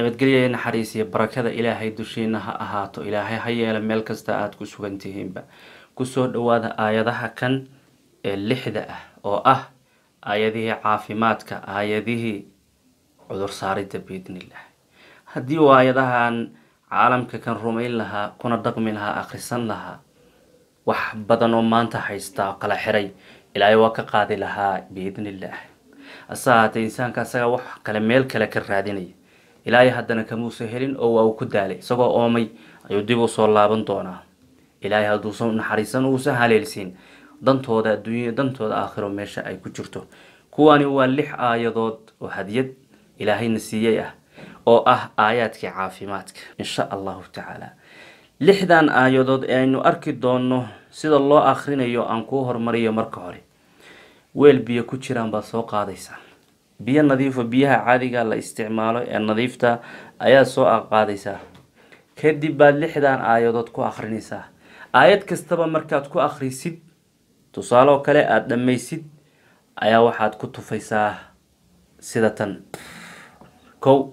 nabadgelya iyo naxariis iyo barakada ilaahay dushiina ha ahaato ilaahay ha yeela meel kasta aada ku sugan tihiinba kusoo dhawaada aayadaha kan ee lixda ah oo ah aayadihii caafimaadka aayadihii cudur saaridda biidnillah haddii uu aayadahan caalamka kan rumayn lahaa kuna dhaqmi lahaa akhrisan lahaa wax badan oo maanta haysta oo kala xiray ilaahay waa ka qaadi lahaa biidnillah ase haatee insaanka asaga wax kale meel kale ka raadinaya ilaahay haddana kamuusa helin oo waa uu ku daalay isagoo oomay ayuu dib u soo laaban doonaa ilaahay hadduusan naxariisan uusan haleelsiin dantooda adduunya dantooda aakhiro meesha ay ku jirto kuwani waa lix aayadood oo hadiyad ilaahayna siiyey ah oo ah aayaadkii caafimaadka insha allahu tacaala lixdan aayadood ee aynu arki doonno sida loo akhrinayo aan kuu hormariyo marka hore weel biyo ku jiraan baad soo qaadaysaa biyo nadiifo biyaha caadiga la isticmaalo ee nadiifta ayaad soo qaadaysaa kadib baad lixdan aayadood ku akhrinaysaa aayad kastaba markaad ku akhrisid tusaaloo kale aada dhammaysid ayaa waxaad ku tufaysaa sida tan kow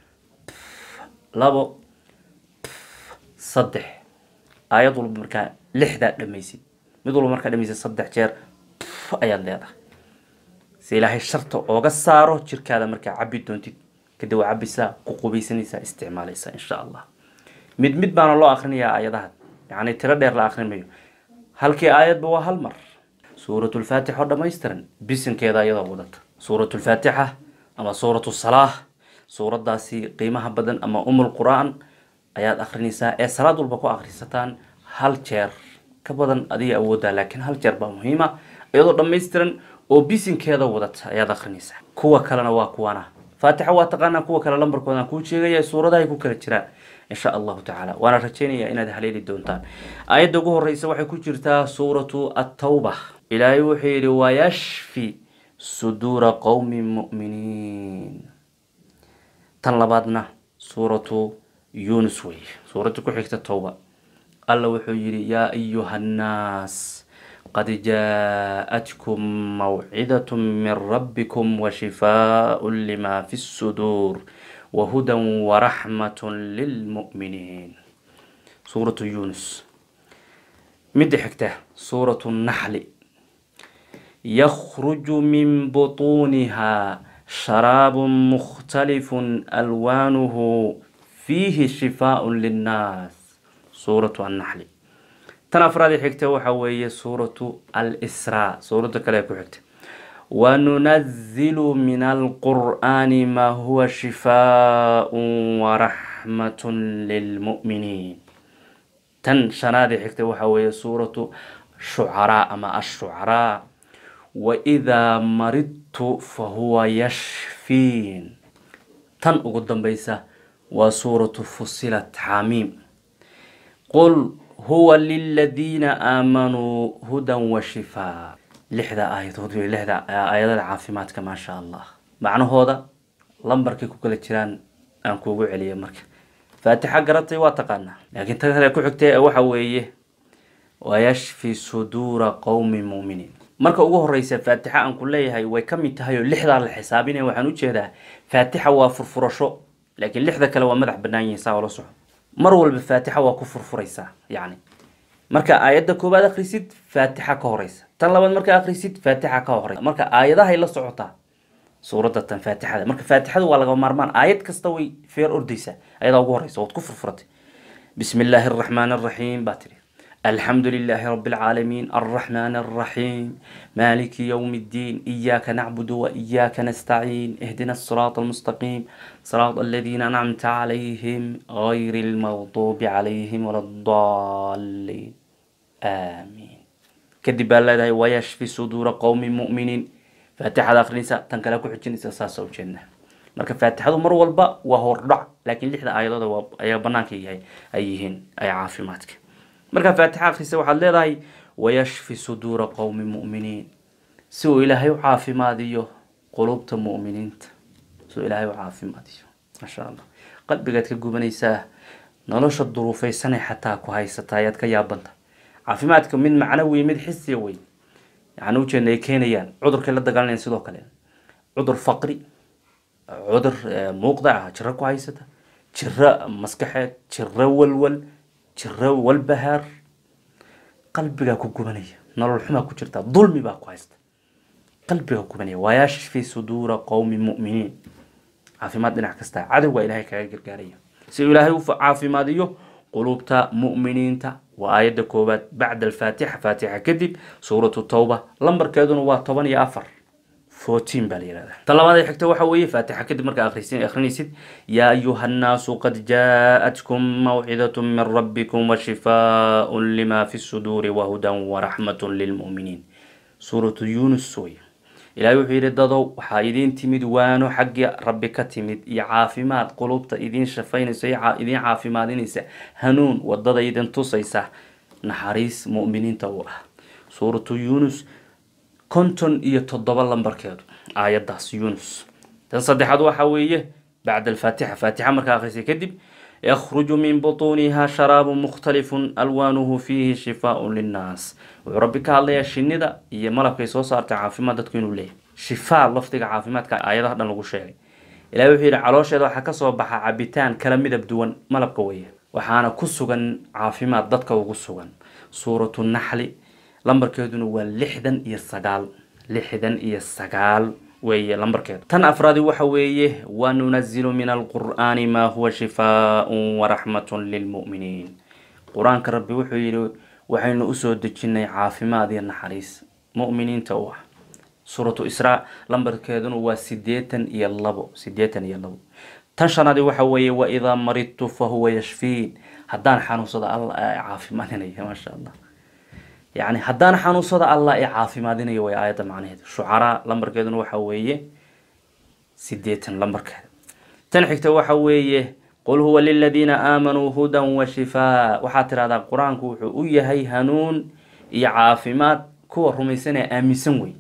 labo saddex aayad walba markaa lixdaad dhamaysid mid walba markaa dhamaysid saddex jeer ayaad leedahay si ilaahay sharta ooga saaro jirkaada markaa cabi doontid kadib waa cabisaa ku qubaysanaysaa isticmaalaysaa insha allah mid mid baana loo akrinayaa aayadaha yacni tiro dheer la akrin mayo halkii aayadba waa hal mar suuratulfaatix oo dhammaystiran bisinkeeda ayadoo wadata suuratulfaatixa ama suuratu salaah suuradaasi qiimaha badan ama umul qur-aan ayaad akrinaysaa ee salaad walba ku akrisataan hal jeer ka badan adiga awoodaa laakiin hal jeer baa muhiima iyadoo dhammaystiran oo bisinkeeda wadata ayaad akrinaysaa kuwa kalena waa kuwana faatixa waa taqaanaa kuwa kale lambarkoodaan kuu sheegaya suuradahay ku kala jiraan insha allahu tacaala waana rajeynaya inaad haleeli doontaan aayadda ugu horeysa waxay ku jirtaa suuratu attawba ilaahay wuxuu yidhi wayashfi suduura qowmi mu'miniin tan labaadna suuratu yunus wey suuradda ku xigta towba alla wuxuu yidhi yaa ayuha annaas qad jaaءatkum mawcidaة min rabbikum washifaaء lima fi الsuduur wahuda waraxmat lilmu'miniin suuratu yunus midda xigta suuratu naxli yakhruju min buطuuniha sharaab mukhtalif alwaanuhu fiihi shifaaء linnaas suuratu annaxli tan afraadii xigta waxa weeye suuratu al-sraa suuradda kale ku xigta wanunazilu min alqur'aani maa huwa shifaaء waraxmat lilmu'miniin tan shanaadii xigta waxa weeye suuratu shucaraa ama ashucaraa waidaa maridtu fahuwa yashfiin tan ugu dambeysa waa suuratu fusilat xamiim qul huwa liladiina aamanuu hudan wa shifaa lixda aayadood wey lixda aayadada caafimaadka maasha allah macnahooda lambarkay ku kala jiraan aan kuugu celiya marka faatixa garatay waa taqaanaa laakiin ta kale ku xigtay waxa weeye wayashfi suduura qowmi muuminiin marka ugu horeysa faatixa aan ku leeyahay way ka mid tahay oo lixdaa la xisaabinaya waxaan ujeedaa faatixa waa furfurasho laakiin lixda kale waa madax banaan yihiin saa oola soco mar walba faatixa waa ku furfuraysaa yacni marka aayadda koowaad akhrisid faatixa ka horeysa tan labaad marka akhrisid faatixa ka horeysa marka aayadahay la socotaa suuradda tan faatixada marka faatixadu waa laga maarmaan aayad kasta way feer ordaysaa ayadaa ugu horeysa waad ku furfuratay bismi illaahi araxmaani araxiim baa tidhi الحمد لله رب العالمين الرحمن الرحيم مالك يوم الدين إياك نعبد وإياك نستعين اهدنا الصراط المستقيم صراط الذين أنعمت عليهم غير المغضوب عليهم ولا الضالين آمين كدب الله ويشفي صدور قوم مؤمنين فاتحة آخر نساء تنكلكو حجين إساسا وجنة marka faatixadu mar walba waa hordhac laakiin lixda aayadooda waa ayaa banaanka yahay ay yihiin ay caafimaadka markaa faatixa akhrisa waxaad leedahay wayashfi suduura qowmi mu'miniin si uu ilaahay u caafimaadiyo qulubta mu'miniinta si uu ilaahay u caafimaadiyo maasha allah qalbigaad ka gubanaysaa nolosha duruufeysanay xataa ku haysataa ayaad ka yaabanta caafimaadka mid macno wey mid xisiya wey yani ujeedna ay keenayaan cudurkay la dagaalanayaan sidoo kale cudur faqri cudur muuqda ah jiro ku haysata jiro maskaxeed jiro walwal jiro walbahaar qalbigaa ku gubanaya nolol xumaa ku jirta dulmi baa ku haysta qalbigaa ku gubanaya waayashfi suduura qowmi mu'miniin caafimaad dhinac kasta cadowgaa ilaahay kaga gargaaraya si uu ilaahay u caafimaadiyo qulubta mu'miniinta waa aayadda koowaad bacda alfaatixa faatixa kadib suuratu tawba lambarkeeduna waa toban iyo afar fourteen baa la yihahdaa ta labaad ee xigta waxa weeye faatixa kadib markaa akhrisin akhrinaysid yaa ayuha nnaasu qad jaa-atkum mawcidatun min rabbikum washifaaun lima fi suduuri wahudan waraxmatun lilmu'miniin suuratu yunus wey ilaahay wuxuu yidhi dadow waxaa idiin timid waano xaggii rabbi ka timid iyo caafimaad qulubta idiin shafaynaysa idiin caafimaadinaysa hanuun wadada idin tusaysa naxariis mu'miniinta u ah suuratu yunus konton iyo toddoba lambarkeedu aayaddaas yunus tan saddexaad waxa weeye bacda alfaatixa faatixa markaa akhrisay kadib yakhruju min butuuniha sharaabu mukhtalifun alwaanuhu fiihi shifaaun linnaas wuxuu rabbi ka hadlayaa shinida iyo malabkay soo saartay caafimaad dadku inuu leeyahy shifaa lafdiga caafimaadka aayadaha dhan lagu sheegay ilahi wuxuu yidhi caloosheeda waxaa kasoo baxa cabitaan kala midab duwan malabka weeye waxaana ku sugan caafimaad dadka ugu sugan suuratu naxli lambarkeeduna waa lixdan iyo sagaal lixdan iyo sagaal weeye lambarkeedu tan afraadi waxa weeye wanunazilu min alqur'aani maa huwa shifaaun waraxmatun lilmu'miniin qur-aanka rabbi wuxuu yidhi waxaynu usoo dejinay caafimaad iyo naxariis mu'miniinta u ah suuratu israa lambarkeeduna waa sideetan iyo labo sideetan iyo labo tan shanaadi waxa weeye waidaa maridtu fahuwa yashfiin haddaan xanuunsada alla caafimaadinaya maasha allah yani haddaan xanuunsada allah ee caafimaadinayo way aayadda macnaheedu shucaraa lambarkeeduna waxa weeye sideetan lambarkeeda tan xigta waxa weeye qul huwa liladiina aamanuu hudan wa shifaa waxaad tidhahdaa qur-aanku wuxuu u yahay hanuun iyo caafimaad kuwa rumaysan ee aaminsan wey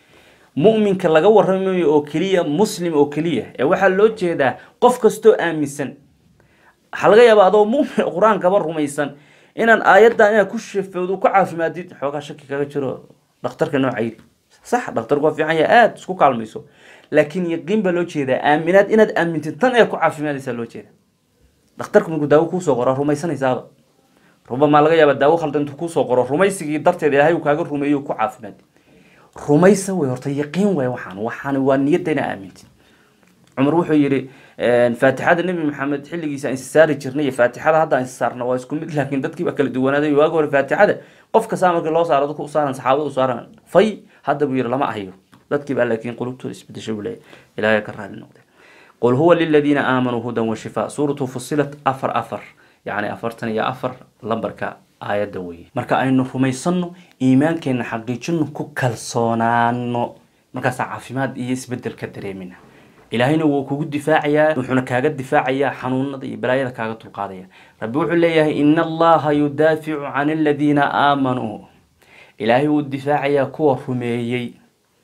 mu'minka laga waramayo oo keliya muslim oo keliya ee waxaa loo jeedaa qof kastoo aaminsan waxaa laga yaabaa adoo mumin qur-aankaba rumaysan inaan aayaddan inaad ku shafowdo ku caafimaadid xoogaa shaki kaga jiro dhakhtarka noocaydi sax dhakhtarku waa fiican yahay aada isku kaalmayso laakiin yaqiin baa loo jeedaa aaminaad inaad aamintid tan ee ku caafimaadaysaa loo jeeda dhakhtarku markuu daawo kuusoo qoro rumaysanaysaaba rubamaa laga yaaba daawo khaldan intuu kuusoo qoro rumaysigii darteed ilaahay uu kaaga rumeeyo ku caafimaadi rumaysa wey horta yaqiin way waxaan waxaan waa niyadda inaa aamintid cumar wuxuu yidhi faatixada nebi maxamed xilligiisa aan isasaari jirnay iyo faatixada hadda aan isasaarna waa isku mid laakiin dadkii baa kala duwanaaday waagi hore faatixada qof kastaa markii loo saaro dadku u saaran saxaabada u saaran fay hadda buu yidhi lama ahayo dadkii baa laakiin qulubtooda isbedeshay buu leeyahy ilaahay ka raali noqday qul huwa liladiina aamanuu hudan wa shifaa suuratu fusilat afar afar yacni afartan iyo afar lambarka aayadda weye marka aynu rumaysanno iimaankeenna xaqiijino ku kalsoonaano markaasaa caafimaad iyo isbedel ka dareemina ilaahayna wuu kugu difaacayaa wuxuuna kaaga difaacayaa xanuunada iyo balaayada kaaga dulqaadaya rabbi wuxuu leeyahay ina allaha yudaaficu can aladiina aamanuu ilaahay wuu difaacayaa kuwa rumeeyey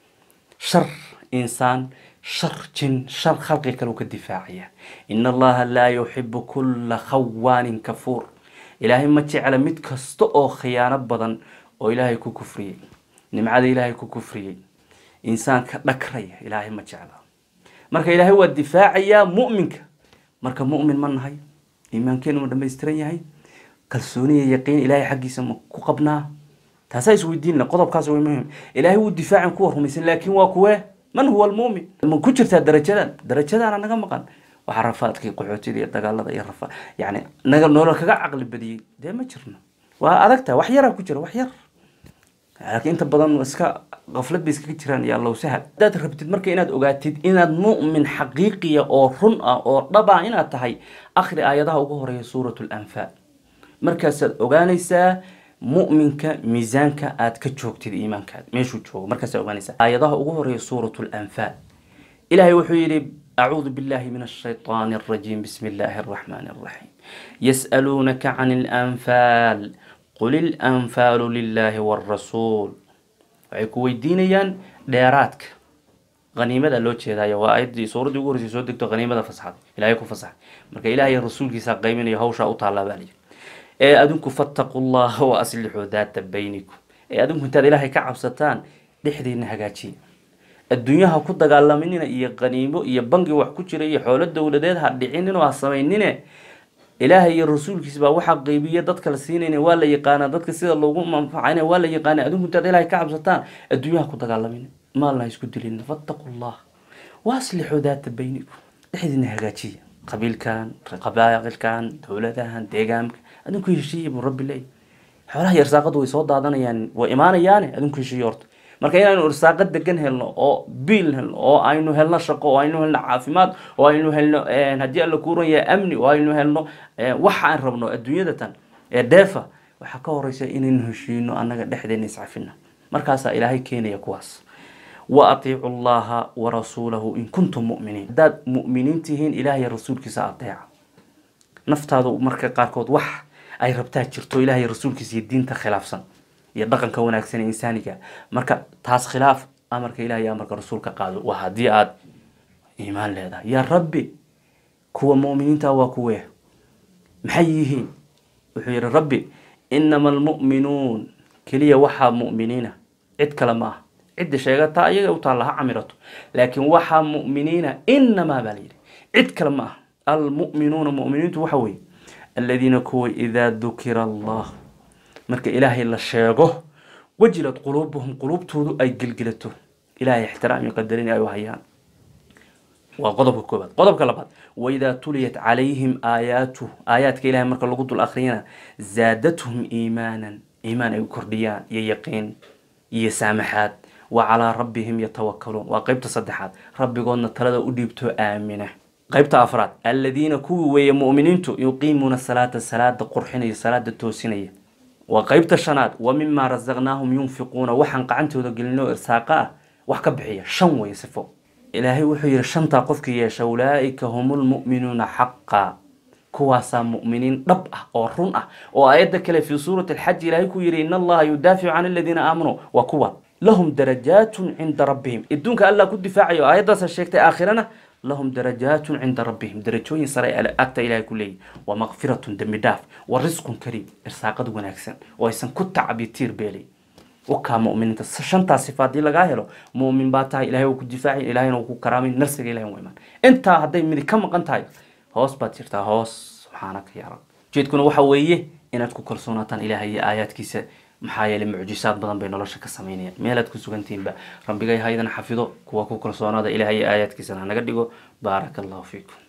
shar insaan shar jin shar khalqi kale uu ka difaacaya ina allaha laa yuxibu kulla khawaanin kafuur ilaahay ma jecla mid kasta oo khiyaano badan oo ilaahay ku kufriyey nimcada ilaahay ku kufriyey insaanka dhakraya ilaahay ma jecla marka ilaahay waa difaacayaa mu'minka marka mu'min ma nahay iimaankeenu ma dhamaystiran yahay kalsooniya yaqiin ilaahay xaggiisa ma ku qabnaa taasaa isweydiinna qodobkaas way muhim ilaahay wuu difaacin kuwa rumaysan laakiin waa kuwee man huwa almu'min ma ku jirtaa darajadan darajadaana naga maqan waxaa rafaadkii qaxootida iyo dagaalada iyo rafa yani naga nolol kaga caqli badiyey dee ma jirno waa adagta wax yaraa ku jira wax yar laakiin inta badan iska qaflad bay iskaga jiraan iyo allow sahal haddaad rabtid marka inaad ogaatid inaad mu'min xaqiiqiya oo run ah oo dhab ah inaad tahay akhri aayadaha ugu horeeya suuratu lanfaal markaasaad ogaanaysaa mu'minka miisaanka aad ka joogtid iimaankaad meeshuu joogo markaasaad ogaanaysaa aayadaha ugu horeeya suuratu lanfaal ilaahay wuxuu yidhi أعوذ بالله من الشيطان الرجيم بسم الله الرحمن الرحيم يسألونك عن الأنفال قل الأنفال لله والرسول waxay ku weydiinayaan dheeraadka haniimada loo jeedaayo waa ayaddii suuraddii ugu horeysay soo degto haniimada fasaxday ilaahay ku fasaxay marka ilaahay rasuulkiisa qayminayo hawshaa u taallaa baa layidhi ee adinku fattaqu llaha wa aslixuu daata baynikum ee adinku intaad ilaahay ka cabsataan dhexdiina hagaajiya adduunyaha ku dagaalaminina iyo qaniimo iyo bangi wax ku jira iyo xoolo dowladeed ha dhicininoo ha samaynine ilaahay iyo rasuulkiisa baa waxaa qeybiya dadka la siinayna waa la yaqaanaa dadka sida loogu manfacayna waa la yaqaana adinku intaad ilaahay ka cabsataan adduunyaha ku dagaalamin maalna ha isku dilin fattaqu llah waaslixuu daata baynikum dhexdiina hagaajiya qabiilkan qabaaqilkan dowladahan deegaanka adinku heshiiya buu rabbi leey xoolaha iyo irsaaqadu way soo daadanayaan way imaanayaane adinku heshiiya horta marka inaynu irsaaqo degan helno oo biil helno oo aynu helno shaqo oo aynu helno caafimaad oo aynu helno haddii alla kuuran yahay amni oo aynu helno waxa aan rabno adduunyada tan ee deefa waxaa ka horeysa inaynu heshiino annaga dhexdeena iscafina markaasaa ilaahay keenaya kuwaas wa atiicu llaha warasuulahu in kuntum mu'miniin haddaad mu'miniin tihiin ilaahay rasuulkiisa ateeca naftaadu marka qaarkood wax ay rabtaa jirto ilaahay rasuulkiisa iyo diinta khilaafsan iyo dhaqanka wanaagsan ee insaaniga marka taas khilaaf amarka ilahay iyo amarka rasuulka qaado waa haddii aada iimaan leedahay yaa rabbi kuwa mu'miniinta waa kuwee maxay yihiin wuxuu yihi rabbi inama almu'minuun keliya waxaa mu'miniina cid kale ma aha cidda sheegataa ayaga u taalla ha camirato laakiin waxaa mu'miniina inamaa baa layidhi cid kale ma aha almu'minuuna mu'miniintu waxa weeye aladiina kuwa idaa dukira allah marka ilaahay la sheego wajilad quluubuhum quluubtoodu ay gelgelato ilaahay ixtiraam iyo qadarin ay u hayaan waa qodobka koobaad qodobka labaad waidaa tuliyat calayhim aayaatu aayaadka ilahay marka lagu dul akhriyana zaadathum iimaanan iimaan ay u kordhiyaan iyo yaqiin iyo saamaxaad wa calaa rabbihim yatawakaluun waa qeybta saddexaad rabbigoodna talada u dhiibto aamina qeybta afraad aladiina kuwii weeye mu'miniintu yuqiimuuna salaata salaada qurxinaya salaada toosinaya waa qeybta shanaad wa mimaa rasaqnaahum yunfiquuna waxaan qacantooda gelinoo irsaaqa ah wax ka bixiya shan weeye sifo ilaahay wuxuu yihi shantaa qofkii yeesha ulaaika hum lmu'minuuna xaqa kuwaasaa mu'miniin dhab ah oo run ah oo aayadda kale fii suurati alxaj ilaahay ku yihi in allaha yudaaficu can aladiina aamanuu waa kuwa lahum darajaatun cinda rabbihim adduunka allah ku difaacayo aayaddaasa sheegtay aakhirana lahum darajaatun cinda rabbihim darajooyin sare agta ilahay ku leeyihi wa makfiratun dembi dhaaf wa risqun kariim irsaaqad wanaagsan oo aysan ku tacbi tiir beelay wakaa muminiinta shantaa sifa haddii lagaa helo mumin baa tahay ilahay uu ku difaacay ilahayna uu ku karaamay narsiga ilahay waa imaan intaa hadday midi ka maqan tahay hoos baad jirtaa hoos subxaanaka yaa rab ujeedkuna waxa weeye inaad ku kalsoonaataan ilahay iyo aayaadkiisa maxaa yeelay mucjisaad badan bay nolosha ka samaynayaan meelaad ku sugantihiinba rabbigay haydan xafido kuwa ku kalsoonaada ilahay iyo aayaadkiisana hanaga dhigo baaraka allahu fiikum